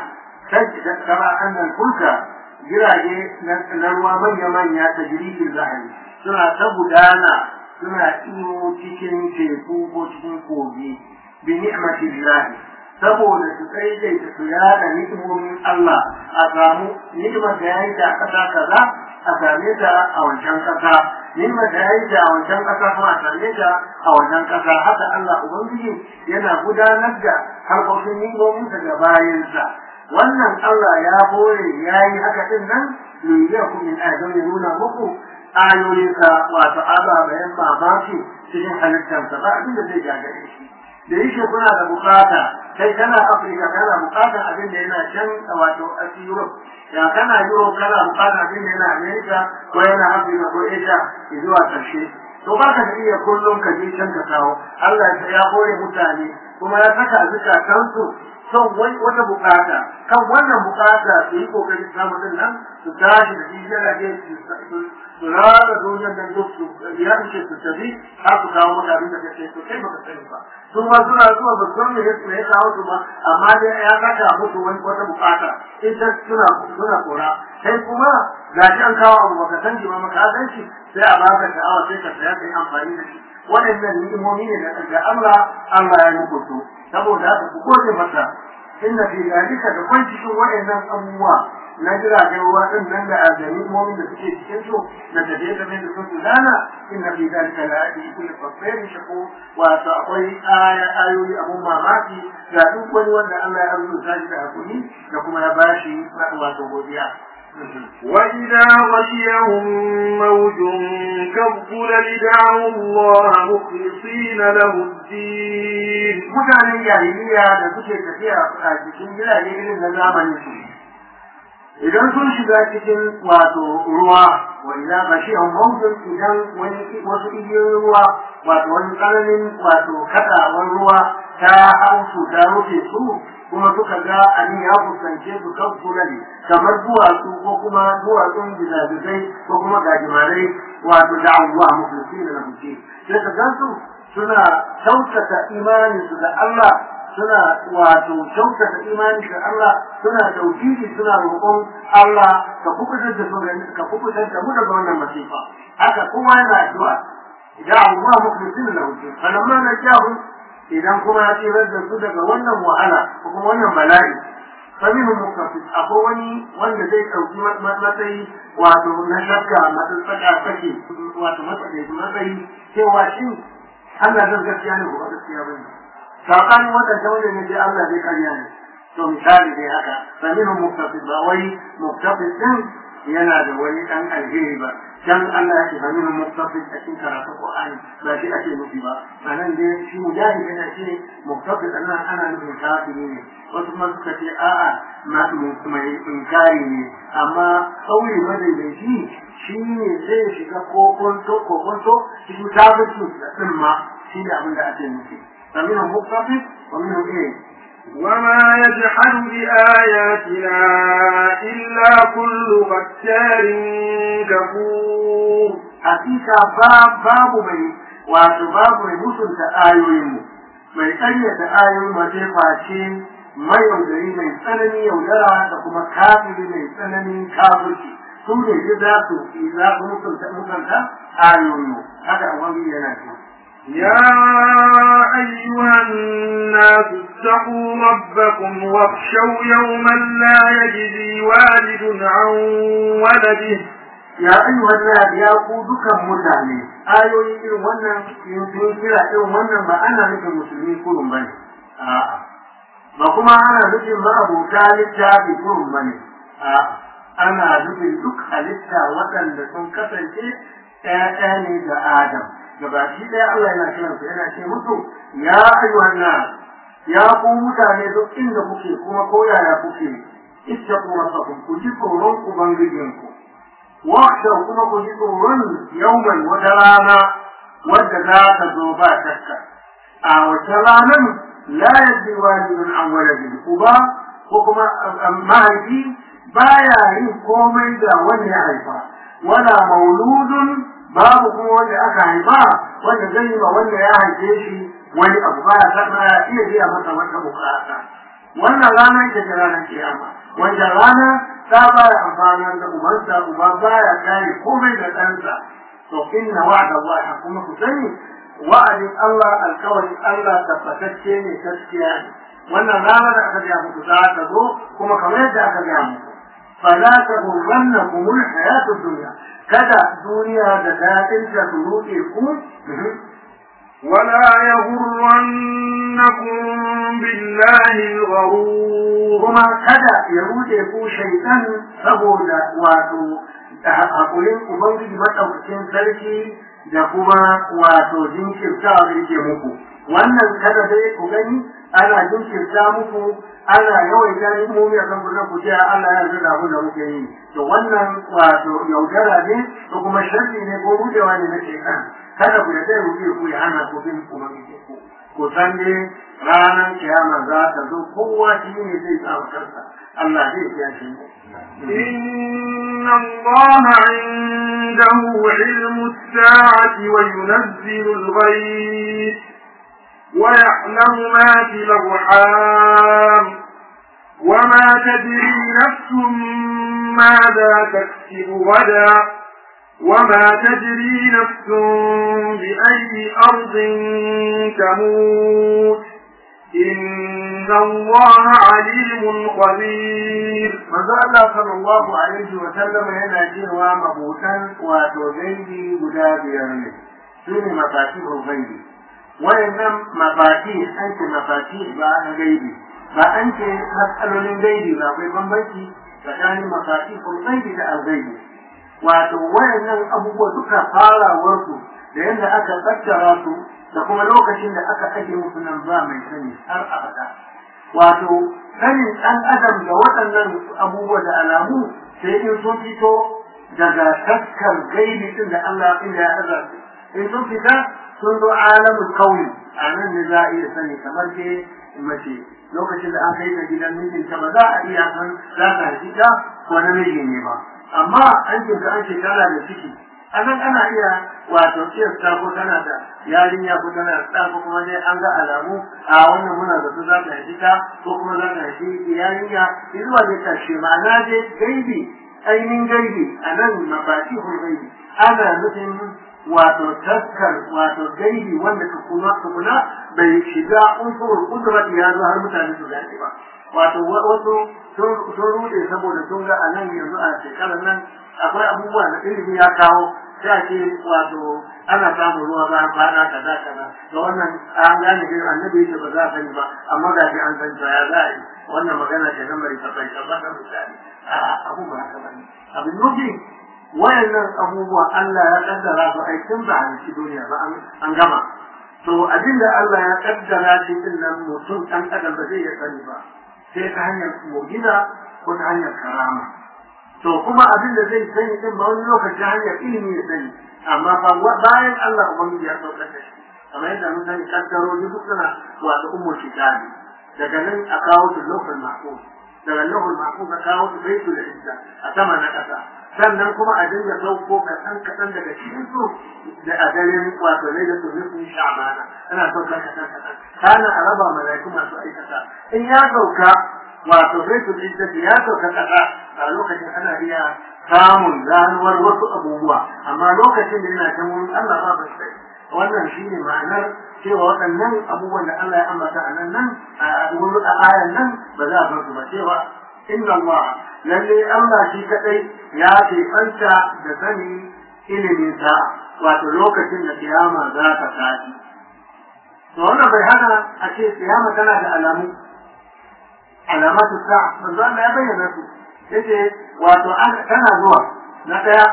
ترى أن الفلك جراجي نروا من يمنيا تجري في البحر سنة تبدانا suna iyo cikin teku ko cikin kogi bi ni'matillah saboda su daidaita su yada ni'imomin Allah a samu ni'imar da yayi da kasa kaza a same ta a wancan kasa ni'imar da yayi da a wancan kasa kuma a same ta a wancan kasa haka Allah ubangiji yana gudanar da harkokin ni'imomin sa ga bayansa wannan Allah ya bore yayi haka din nan liyyakum min adam nuna muku ayoyinsa wato ababayen mamaki cikin halittarsa ba abin da zai gagare shi da yake kuna da bukata kai kana afirka kana bukatar abin da yana can wato a europe ya kana europe kana bukatar abin da yana america ko yana afirka ko asia zuwa karshe to ba ka da iya kullum ka je can ka kawo allah ya hore mutane kuma ya saka a zukatansu son wata bukata kan wannan bukata su yi kokari samu din nan su tashi da shi jirage su rada duniyar nan duk su ya ce su tafi har su kawo maka abin da kake so kai baka sani ba su ma suna zuwa ba san me me ya kawo su ba amma dai ya saka musu wani wata bukata ita suna suna kora kai kuma ga shi an kawo abu baka san shi ba maka san shi sai a baka sha'awa sai ka saya kai amfani da shi waɗannan ni'imomi ne da Allah Allah ya muku su saboda haka ku gode masa inna fi zalika da kwan cikin waɗannan abubuwa na jiragen ruwa din nan da azami mu'min da suke cikin su da tafiye da da su gudana inna fi zalika la ayati kulli fasirin shaku wato akwai aya ayoyi abun mamaki ga duk wani wanda Allah ya rubuta shi da hakuri da kuma ya bashi wato godiya وإذا غشيهم موج كالظلل دعوا الله مخلصين له الدين mutanen jahiliya da suke tafiya a cikin jirage irin na zamanin su idan sun shiga cikin wato ruwa wa idan gashiyan mawjin idan wani wasu igiyoyin ruwa wato wani tsananin wato kadawar ruwa ta hau su ta rufe su kuma suka ga abin ya fuskance su kan kulali kamar duwatsu ko kuma duwatsun gizagizai ko kuma gajimarai wato da Allah mukhlisin da nabi sai ka gansu suna kyautata imaninsu da Allah suna wato kyautata imani da Allah suna tauhidi suna roƙon Allah ka kubutar da su ka kubutar da mu daga wannan masifa haka kowa yana addu'a idan Allah mukhlisin lahu falamma najahu idan kuma ya tsirar da su daga wannan wahala ko kuma wannan bala'i faminhum muqtasid akwai wani wanda zai ɗauki matsayi wato na shakka matsatsaka take wato matsayi matsayi cewa shin Allah zan gaskiya ne ko ba gaskiya bane sabanin wadanda wanda ne sai Allah zai karya ne to misali dai haka faminhum muqtasid ba wai muqtasid din yana da wani dan alheri ba dan Allah ya ce faminhum muqtasid a cikin karatu Qur'ani ba shi ake nufi ba sanan dai shi mujahid yana ce muqtasid ana ana nufin kafiri ne wasu ma suka ce a'a mai inkari ne amma kauli madaidaici shi ne zai shiga kokonto kokonto cikin kafirci din ma shi ne abin da ake nufi فمنهم مقتصد ومنهم ايه وما يجحد بآياتنا إلا كل ختار كفور حقيقة باب باب mai wato babu mai mutunta ayoyinmu mai ƙaryata ayoyin ma zai face mai yaudari mai tsanani yaudara da kuma kafiri mai tsananin kafirci su ne ji za su za su mutunta mutunta ayoyinmu haka wani yana cewa يا أيها الناس اتقوا ربكم واخشوا يوما لا يجزي والد عن ولده ya ayyuhan nas ya ku dukan mutane ayoyi irin wannan in sun kira irin wannan ba ana nufin musulmi kurun bane a'a ba kuma ana nufin ma'abuta littafi kurun bane a'a ana nufin duk halitta waɗanda sun kasance ɗaya ne ga Adam gabaki ɗaya Allah yana kiran su yana ce musu ya ayyuhan nas ya ku mutane duk inda kuke kuma ko yaya kuke ittaqu rabbakum ku ji tsoron ubangijinku واخشوا كما كجدوا يوما وجرانا ودى zo ba shakka. a wace ranar la yadda walidun an waladin uba ko kuma mahaifi baya yin komai da wanda ya haifa wala mauludun babu kuma wanda aka haifa wanda zai yi ma wanda ya haife shi wani abu baya san ya iya biya masa wata bukata wannan rana ita ce ranar kiyama wanda rana ta baya amfanar da ubansa uba baya kare komai da ɗansa to inna wa'da Allah kuma ku sani wa'adin Allah alkawarin Allah tabbatacce ne gaskiya ne wannan ranar da aka gaya muku za ta zo kuma kamar yadda aka gaya muku fala taghurrannakum alhayatud dunya kada duniya da daɗin ta su ruɗe ku ولا يغرنكم بالله الغرور kuma kada ya ruɗe ku shaitan saboda wato hakurin ubangiji madaukakin sarki da kuma wato jinkirtawa da yake muku wannan kada dai ku gani ana jinkirta muku ana yawaita hikimomi a kan kullum ku ce Allah ya yarda da abin da muke yi to wannan wato yaudara ne ko kuma sharri ne ko rudewa ne na shaitan kada ku yarda ya rude ku ya hana ku bin ubangiji ku ku san dai ranar kiyama za ta zo kowa shi ne zai samu kansa Allah zai kiya shi إن الله عنده علم الساعة وينزل الغيث ويعلم ما في الأرحام وما تدري نفس ماذا تكسب غدا وما تدري نفس بأي أرض تموت إن الله عليم خبير manzo Allah sallallahu alaihi wa sallam yana cewa mabutan wato gaibi guda biyar ne su ne mafatihul gaibi wayannan mafati an ce mafati ba na gaibi ba an ce matsalolin gaibi ba akwai bambanci tsakanin mafatihul gaibi da al-gaibi wato wayannan abubuwa duka farawarsu da yadda aka tattara su da kuma lokacin da aka ake musu nan ba mai sani har abada wato sanin ɗan adam da waɗannan abubuwa da alamu sai in sun fito daga taskar gaibi din da Allah inda ya aza su in sun fita sun zo alamul kauni a nan ne za a iya sani kamar ke mace lokacin da an kai ta gidan mijinta ba za a iya san za ta haifi ta ko namiji ne ba amma an kinta an shekara da ciki a nan ana iya wato kiyasta ko tana da yarinya ko tana da ɗa ko kuma dai an ga alamu a wannan muna da su za ta haifi ta ko kuma za ta haifi yarinya zuwa dai ƙarshe ma'ana dai gaibi ainihin gaibi a nan mafatihul gaibi ana nufin wato taskar wato gaibi wanda ka kuma kuma bai shiga unsurul kudrat ya zo har mutane su gane ba wato wasu sun rude saboda sun ga a nan yanzu a shekarar nan akwai abubuwa da ilimi ya kawo sai ce wato ana samun ruwa bayan kwana kaza kaza da wannan an gane irin annabi yake ba za a sani ba amma ga shi an san ya za a yi wannan magana ce na mai tabbai tabbai da misali a abu ba haka bane abin nufi wayannan abubuwa Allah ya kaddara su ai tun ba a ci duniya ba an gama to abin da Allah ya kaddara shi din nan mutum dan adam ba zai iya sani ba sai ta hanyar mu'jiza ko ta hanyar karama to kuma abin da zai sani din ba wani lokaci hanyar ilimi ya sani amma fa bayan Allah ubangiji ya saukar da shi kamar yadda mun sani kaddarori duk suna wato ummul kitabi daga nan a kawo su lokal mahfuz daga lokal mahfuz a kawo su baitul izza a sama na kasa sannan kuma a dinga sauko kaɗan kaɗan daga cikin su da a daren wato ne da su nufin sha'bana ana saukar kaɗan kaɗan kana a raba malaiku masu aikata in ya sauka wato baitul izza ya sauka kasa a lokacin ana iya samun ganuwar wasu abubuwa amma lokacin da yana ta wurin Allah ba ba sai wannan shine ma'anar cewa waɗannan abubuwan da Allah ya ambata a nan nan a wurin a ayan nan ba za a bar su ba cewa inna Allah lalle Allah shi kadai ya ke fanta da sani ilimin sa wato lokacin da kiyama za ta tashi to wannan bai hana a ce kiyama tana da alamu alamatu sa manzo Allah ya bayyana su yace wato tana zuwa na daya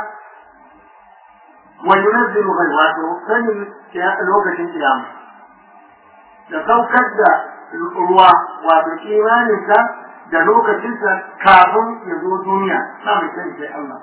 wa yunazzilu ghayb wato sanin lokacin kiyama da saukar da ruwa wato imaninsa da lokacinsa kafin ya zo duniya ba mai sani sai Allah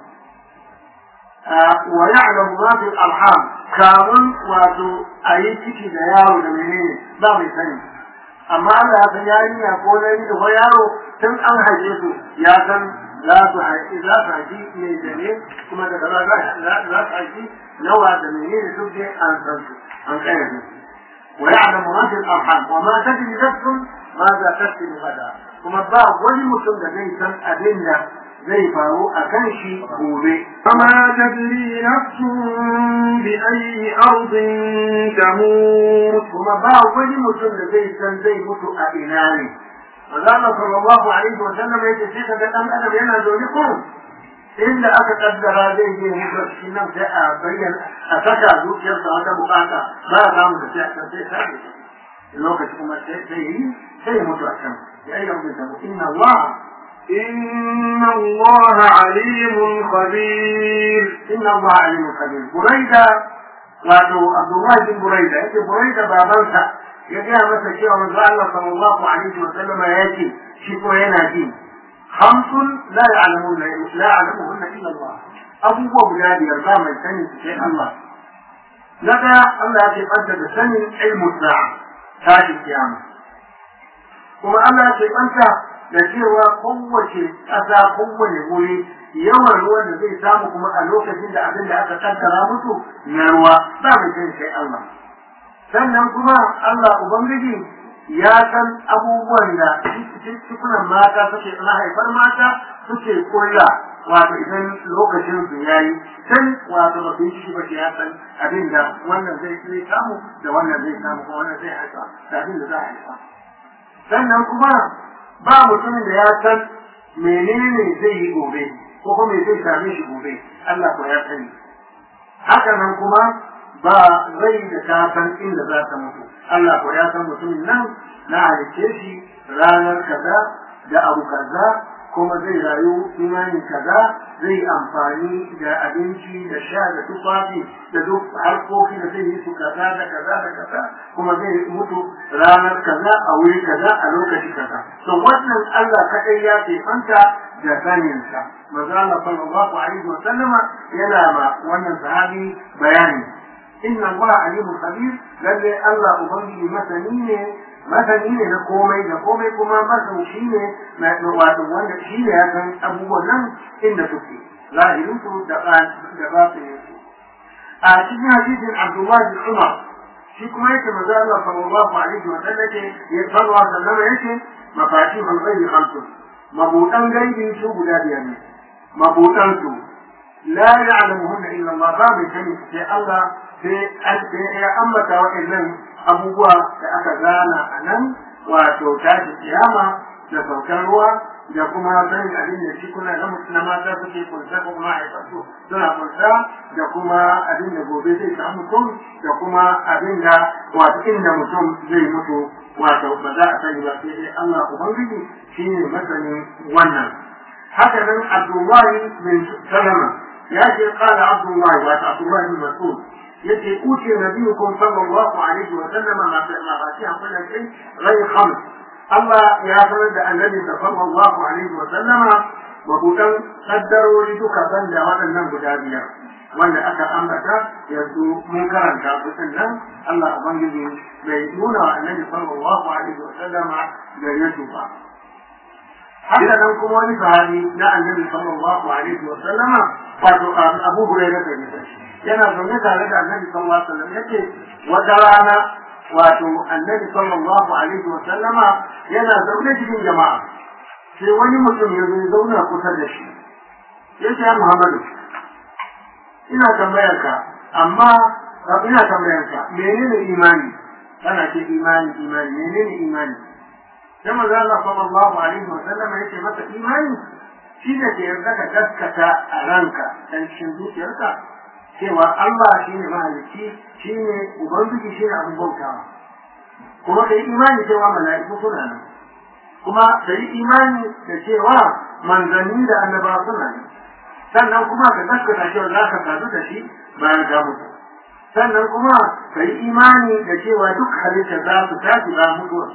wa ya'lamu ma fi arham kamun wato a yi ciki da yaro da menene ba mai sani amma Allah ya san yarinya ko na ko yaro tun an haife su ya san za su haifi za su haifi mai da ne kuma daga za su haifi nawa da menene duk dai an san su an kayyade su ويعلم ما في الارحام وما تدري نفس ماذا تكسب غدا kuma ba wani mutum da zai san abin da zai faru a kan shi gobe. Kama tadri nafsun bi ayi ardin tamut kuma ba wani mutum da zai san zai mutu a ina ne. Allah sallallahu alaihi wa sallam yake sai kaga dan adam yana zaune ko inda aka kaddara zai je mutu cikin nan sai a bayyana a saka zuciyarsa wata bukata ba a samu da sai sai sai lokaci kuma sai sai yi sai mutu a can ya yi rabin tabu inna Allah inna Allah alimun khabir inna Allah alimun khabir buraida wato Abdullah bin buraida yake buraida babansa ya gaya masa cewa manzo Allah sallallahu alaihi wa sallam ya ce shi ko yana ji خمس لا يعلمون لا يعلمهن الا الله ابو guda biyar ba mai sani sai Allah naga Allah ya banta da sanin ilmu sa'a tashi kiyama kuma Allah ya banta da cewa kowace ƙasa kowane wuri yawan ruwan da zai samu kuma a lokacin da abin da aka kaddara musu na ruwa ba mai sani sai Allah sannan kuma Allah ubangiji ya san abubuwan da cikunan mata suke na haifar mata suke kulla wato idan lokacin su yayi san wato ba su shi ba ya san abin da wannan zai zai samu da wannan zai samu ko wannan zai haifa da abin da za a haifa sannan kuma ba mutumin da ya san menene zai yi gobe ko kuma me zai same shi gobe Allah ko ya sani haka nan kuma ba zai da ta san inda za ta mutu Allah ko ya san mutumin nan na halicce shi ranar kaza da abu kaza kuma zai rayu imanin kaza zai amfani da abinci da sha da tufafi da duk harkoki da zai yi su kaza da kaza da kaza kuma zai mutu ranar kaza a wuri kaza a lokaci kaza to wannan Allah kadai ya ke fanta da saninsa manzo Allah sallallahu alaihi wa sallama yana ma wannan sahabi bayani inna Allah alimun khabir lalle Allah ubangiji masani ne masani ne na komai da komai kuma masan shi ne wato wanda shi ne ya san abubuwan nan inda suke zahirin su da da batinin su a cikin hadisin Abdullah bin Umar shi kuma yake manzo Allah sallallahu alaihi wa sallam yake ya salwa sallama yake mafatihul ghaibi khamsun mabudan gaibi su guda biyar ne mabudan su la ya'lamuhunna illa Allah ba mai sani sai Allah sai ya ambata waɗannan abubuwa da aka gana a nan wato tashi kiyama da saukar ruwa da kuma sanin abin da shi kuna na mata suke kunsa ko kuma haifarsu suna kunsa da kuma abin da gobe zai samu mutum da kuma abin da wato inda mutum zai mutu wato ba za a sani ba sai dai Allah Ubangiji shi ne masanin wannan haka nan Abdullahi bin Salama ya ce kala Abdullahi wato Abdullahi bin Mas'ud yace uti nabiyukum sallallahu alaihi wa sallam ma ma fatiha kullu shay ghayr khams Allah ya sanar da annabi sallallahu alaihi wa sallama mabudan kaddarori duka banda waɗannan guda biyar wanda aka ambata yanzu mun karanta su nan Allah ubangiji bai nuna wa annabi sallallahu alaihi wa sallama gare su ba haka nan kuma wani sahabi na annabi sallallahu alaihi wa sallama wato Abu Hurairah da ya yana zaune tare da annabi sallallahu alaihi wasallam yake wata rana wato annabi sallallahu alaihi wasallama yana zaune cikin jama'a sai wani mutum ya zo zauna kusa da shi ya ce Muhammadu ina tambayar ka amma ina tambayar ka menene imani kana ce imani imani menene imani sai manzo Allah sallallahu alaihi wa sallam yake masa imani shi ne ke yarda ka gaskata a ranka dan cikin zuciyarka cewa Allah shi ne mahalicci shi ne ubangiji shi ne abin bautawa kuma ka yi imani cewa mala'iku suna nan kuma ka yi imani da cewa manzanni da annabawa suna nan sannan kuma ka gaskata cewa za ka sadu da shi bayan ka mutu sannan kuma ka yi imani da cewa duk halitta za su tashi ba mutuwar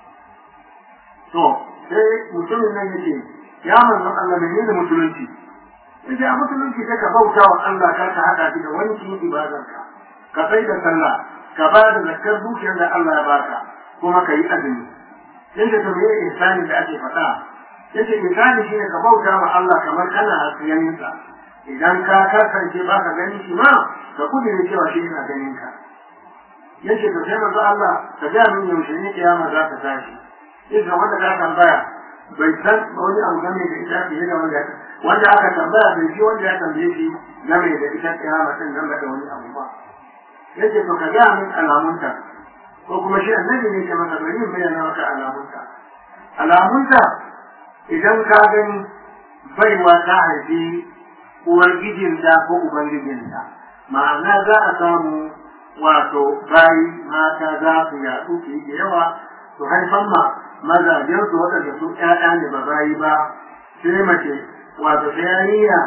to sai mutumin nan yake ya manzon Allah menene musulunci yace a musulunci sai ka bauta wa Allah kar ka hada shi da wani cikin ibadarka ka sai da sallah ka ba da zakar dukiyar da Allah ya baka kuma ka yi azumi yace to me ihsani da ake faɗa yace ihsani shine ka bauta wa Allah kamar kana hasiyanin sa idan ka kasance ba ka gani shi ma ka kudire cewa shi yana ganin ka yace to sai manzo Allah ka ga min yaushe ne kiyama za ta tashi yace wanda ka tambaya bai san wani abu game da ita fiye da wanda wanda aka tambaya bai ji wanda ya tambaye shi game da ita kiyama din nan da wani abu ba yace to ka ga min alamunta ko kuma shi annabi ne ke masa bari in bayyana maka alamunta alamunta idan ka gani baiwa ta haifi uwar gijinta ko ubangijinta ma'ana za a samu wato bayi mata za su yaɗu su yi da yawa su haifan ma mazajen su waɗanda su ƴaƴa ne ba bayi ba sai mace wato sai yarinya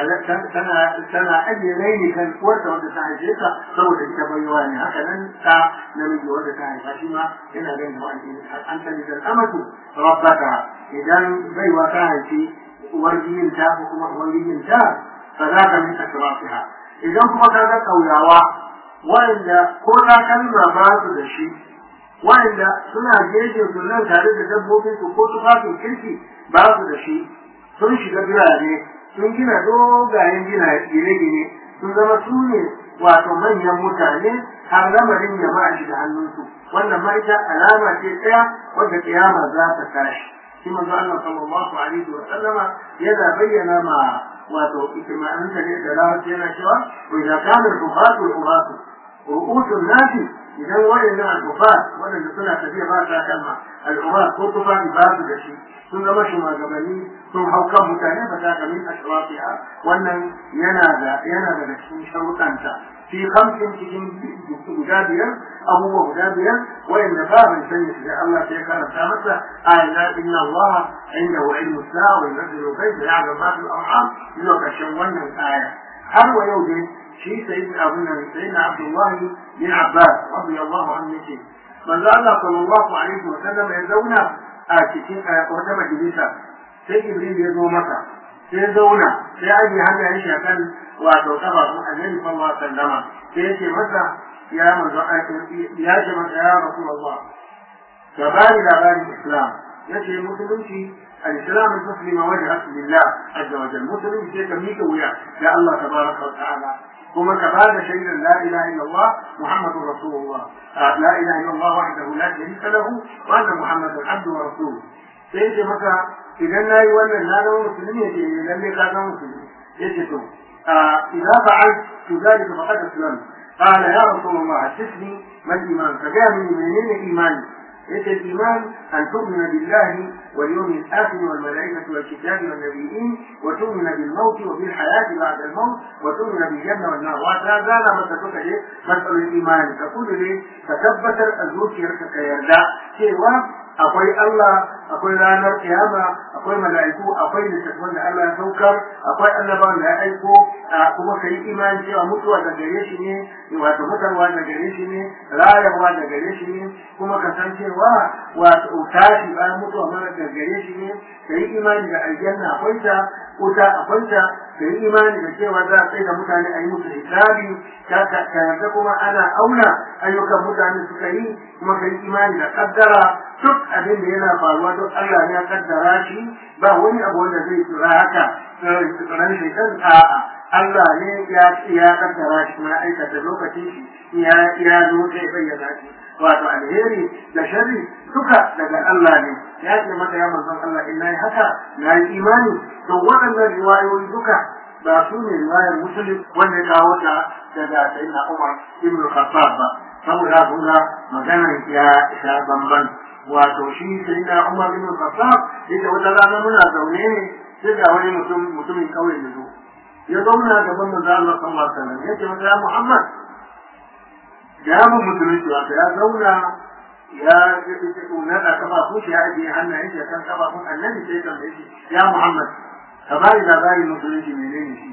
tana ajiye raini kan uwarta wanda ta haife ta saboda ita baiwa ne haka nan ta namiji wanda ta haifa shi ma yana ganin da wani an tani da amatu rabbaka idan baiwa ta haifi uwar ta ko kuma uwar ta fa za ka min asrafiha idan kuma ka ga kauyawa wanda ko na kalma ba su da shi wanda suna jeje su nan tare da dabbobin su ko tufafin kirki ba su da shi sun shiga birane sun gina dogayen gina gine-gine sun zama su ne wato manyan mutane har lamarin jama'a shi da hannunsu wannan ma ita alama ce ɗaya wadda kiyama za ta tashi shi manzo Allah sallallahu alaihi wa sallama yana bayyana ma wato ikmanin ta ne da lafiya yana cewa wa idza kana al-bukhatu al-uratu ru'usun nasi idan waɗannan al-bufat waɗanda suna tafiya ba ta kalma al-urat ko tufafi ba su da shi sun zama shugabanni sun hau kan mutane ba ta kamin ashrafiha wannan yana da yana daga cikin sharuɗanta fi kamfin cikin guda biyar abubuwa guda biyar wayanda ba bai sanya shi da Allah sai karanta masa ayna inna Allah inda wa ilmu sa'a wa yunzilu ghaiba ya'lamu ma fil arham zuwa ƙarshen wannan aya har wa yau dai shi sayyidina abun nan sayyidina Abdullah bin Abbas radiyallahu anhu yake manzo Allah sallallahu alaihi wa sallam ya zauna a cikin wata majalisa sai Jibril ya zo masa sai zauna sai aje hannayen shi akan wato kafafun annabi sallallahu alaihi wasallama sai yace masa ya manzo ya ce masa ya rasulullah ka bani labarin islam yace musulunci الإسلام المسلم وجهه لله عز وجل مسلم sai ka mika wuya ya Allah tabaraka wa ta'ala kuma ka bada shaidar la ilaha illallah muhammadur rasulullah la ilaha illallah wahdahu la sharika lahu wa anna muhammadan abduhu wa rasuluhu sai yace maka idan nayi wannan na zama musulmi yace lalle ka zama musulmi yace to idza fa'altu dhalika faqad aslamtu قال يا رسول الله حدثني ما الايمان فجاء من منين ايماني ليس الإيمان أن تؤمن بالله واليوم الآخر والملائكة والكتاب والنبيين وتؤمن بالموت وبالحياة بعد الموت وتؤمن بالجنة والنار وهذا لما تتوقع ليه مسألة الإيمان تقول لي تثبت الزوج يركك يرجع سوى akwai Allah akwai ranar kiyama akwai mala'iku akwai littattafan da Allah ya saukar akwai annabawan da ya aiko kuma kai imani cewa mutuwa da gare shi ne wato mutarwa da gare shi ne rayuwa da gare shi ne kuma ka san cewa wato tashi bayan mutuwa mara da gare shi ne kai imani da aljanna akwai ta wuta akwai ta kai imani da cewa za a tsaye da mutane a yi musu hisabi ka yarda kuma ana auna ayyukan mutane suka yi kuma kai imani da kaddara duk abin da yana faruwa duk Allah ya kaddara shi ba wani abu wanda zai tsira haka tsiran shaitan a'a Allah ne ya ya kaddara shi kuma aikata lokacin shi ya ya zo sai bayyana shi wato alheri da sharri duka daga Allah ne ya ce maka ya manzon Allah in nayi haka nayi imani to waɗannan riwayoyi duka ba su ne riwayar musulun wanda ya kawo ta daga sayyidina Umar ibn Khattab ba saboda kun ga maganar ya sha bamban wato shi sai na Umar bin Khattab yace wata rana muna zaune ne sai ga wani mutum mutumin kauye ya zo ya zauna gaban manzo Allah sallallahu alaihi wasallam yace masa ya Muhammad ga mu musulunci wato ya zauna ya na da kafafu shi ya ajiye hannayen shi kan kafafun annabi sai kan shi ya Muhammad ka bari labarin musulunci menene shi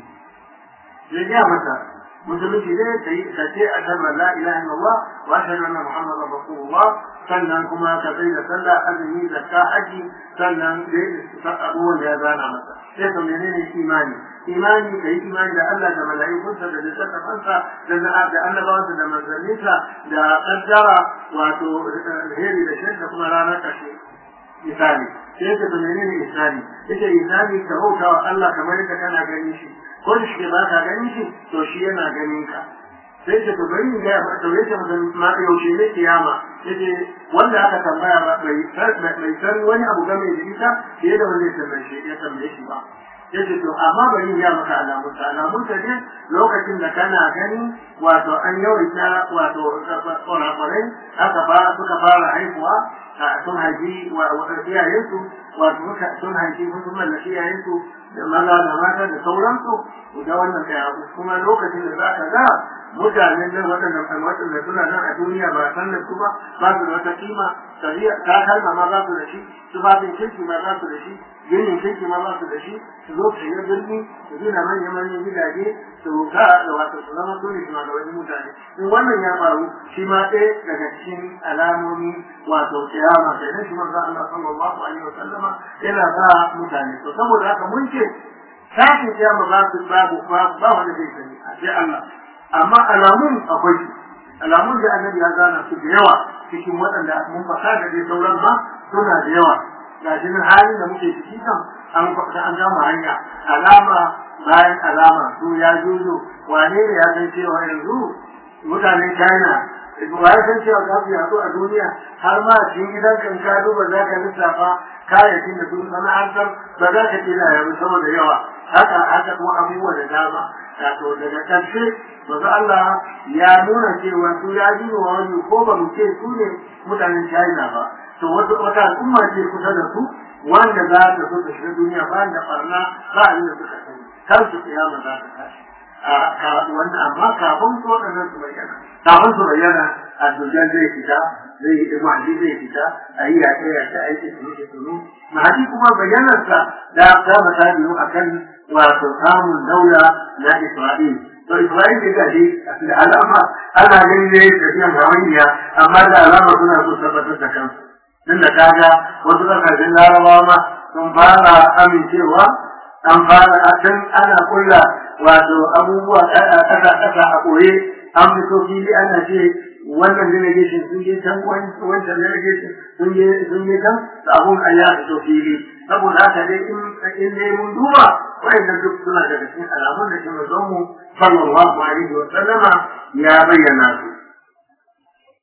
sai ya masa musulunci ne ka yi ka ce a kan la ilaha illallah wa ashhadu anna muhammadan rasulullah sannan kuma ka sai da sallah azumi zakka haji sannan da abubuwan da ya zana masa sai ka menene imani imani ka yi imani da Allah da mala'ikunsa da littattafansa da da annabawansa da manzanninsa da kaddara wato alheri da shirka kuma ranar ƙarshe misali sai ka to menene misali yace misali ka bauta wa Allah kamar yadda kana ganin shi ko da shi ba ka ganin shi to shi yana ganin ka sai ka to bari in ga ba to yace ma yaushe ne kiyama yace wanda aka tambaya ba bai bai san wani abu game da ita fiye da wanda ya tambaye shi ya tambaye shi ba yace to amma bari in ga maka alamun ta alamun ta ne lokacin da kana gani wato an yawaita wato kwarakwarai aka ba suka fara haihuwa sun haifi iyayensu wato sun haifi sun mallaki iyayensu da maza da mata da sauransu da wannan ɗaya kuma lokacin da za ka ga mutanen nan waɗanda waɗanda suna nan a duniya ba san da su ba ba su da wata kima tafiya ta kalma ma ba su da shi tufafin kirki ma ba su da shi ginin kirki ma ba su da shi su zo su yi birni su gina manyan manyan gidaje su ka da wato su zama su ne su da wani mutane in wannan ya faru shi ma ɗaya daga cikin alamomi wato kiyama sai na shi manzo Allah sallallahu alaihi wa sallama yana ba mutane to saboda haka mun ce tashin kiyama ba su babu ba wanda zai sani a sai Allah amma alamun akwai su alamun da annabi ya gana su da yawa cikin waɗanda mun faɗa da dai sauran ma suna da yawa ga shi nan halin da muke ciki kan an faɗa an gama hanya alama bayan alama su ya juzo wane ne ya san cewa yanzu mutanen China wa ya san cewa za su yaɗu a duniya har ma cikin gidan kan ka duba za ka lissafa kayayyakin da sun sana'antar ba za ka kira yanzu saboda yawa haka haka kuma abubuwa da dama wato daga ƙarshe masu Allah ya nuna cewa su ya ji wa wani ko ba mu ce su ne mutanen China ba to wata wata al'umma ce kusa da su wanda za ta so ta shiga duniya ba da barna ba a da suka sani kar su kiyama za ta tashi wanda amma kafin su waɗannan su bayyana kafin su bayyana a dujjan zai fita zai yi mahdi zai fita a yi yaƙe yaƙe a yi tunu tunu mahdi kuma bayyanarsa da ta mata biyu akan wato samun daula na Isra'il. To Isra'il da gaji da alama ana ganin ne tafiyan hawainiya amma da alama suna so tabbatar da kansu. Tun da kaga wasu kasashen larabawa ma sun fara amincewa an fara a can ana kulla wato abubuwa ƙasa-ƙasa a koye an fito fili ana ce wannan delegation sun je can wancan delegation sun je sun je can abun a ya fito fili saboda haka dai in in dai mun duba wayannan duk suna daga cikin alamun da shi manzon mu sallallahu alaihi wa sallama ya bayyana su